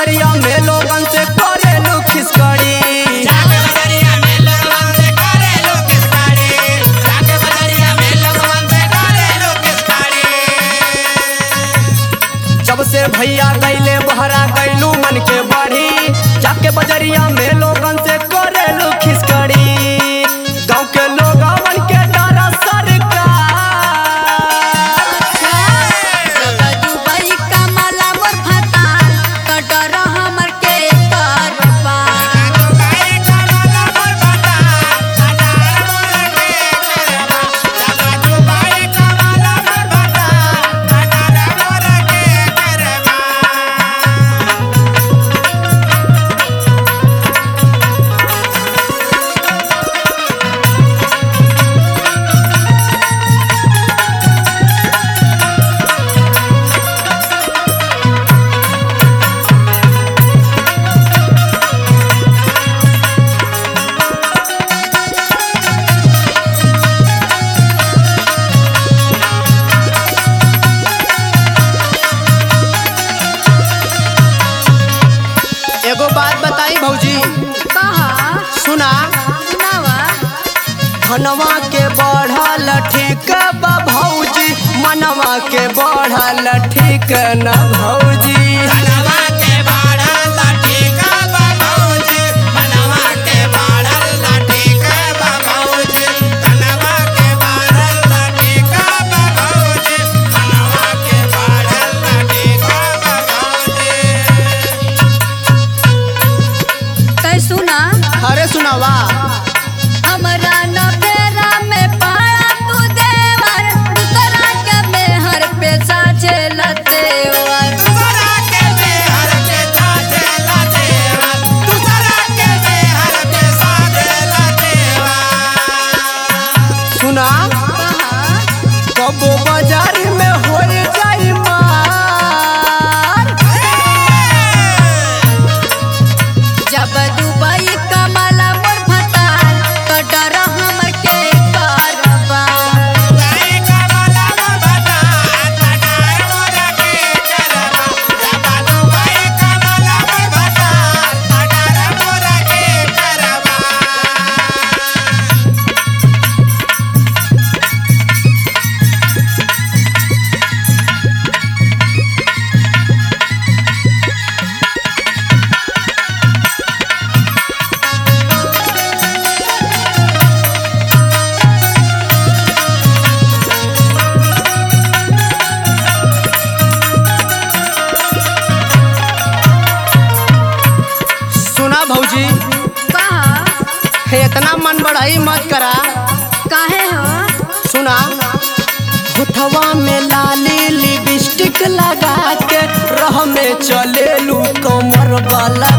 बजरिया में लोगन से करेलू खिसकड़ी जाके बजरिया में लोगवन से करे लोग किसकाड़ी जाके बजरिया में लोगवन से करे लोग किसकाड़ी जब से भैया गईले बहरा गईलू मन के बढ़ी जाके बजरिया में लोगन से करेलू खिसकड़ी गाँव के लोगवन के डर सरकार जब दुबई कमला मोर फताल तो डर हमर के करबा दुबई कमला मोर बता कटार मोर के करबा जाका दुबई कमला मोर बता कटार मोर के करबा एगो बात बताई भौजी कहा सुना सुनावा धनवा के बढ़ल ठीक बा भौजी मनवा के बढ़ल ठीक न भौजी धनवा के बाढ़ल लाठीका बा भौजी मनवा के बाढ़ल लाठीका बा भौजी धनवा के बाढ़ल लाठीका बा भौजी मनवा के बाढ़ल लाठीका बा भौजी कै सुना अरे सुनावा हमरा न बेरा में पाड़ा तू देवर दूसरा के मेहर पे साचे लतेवर दूसरा के बेहर के साथे ला देवा दूसरा के बेहर के साथे ला देवा सुना कहा कबो बाजार में हो जाई मार जब दुबई कमला मोर फताल तो डर हमर के करबा दुबई कमला मोर बता कटार मोर के करबा जाका दुबई कमला मोर बता कटार मोर के करबा सुना भौजी कहा हे इतना मन बढ़ाई मत करा काहे हो सुना होठवा में लाली लिपस्टिक लगा के रह में चलेलू कमर वाला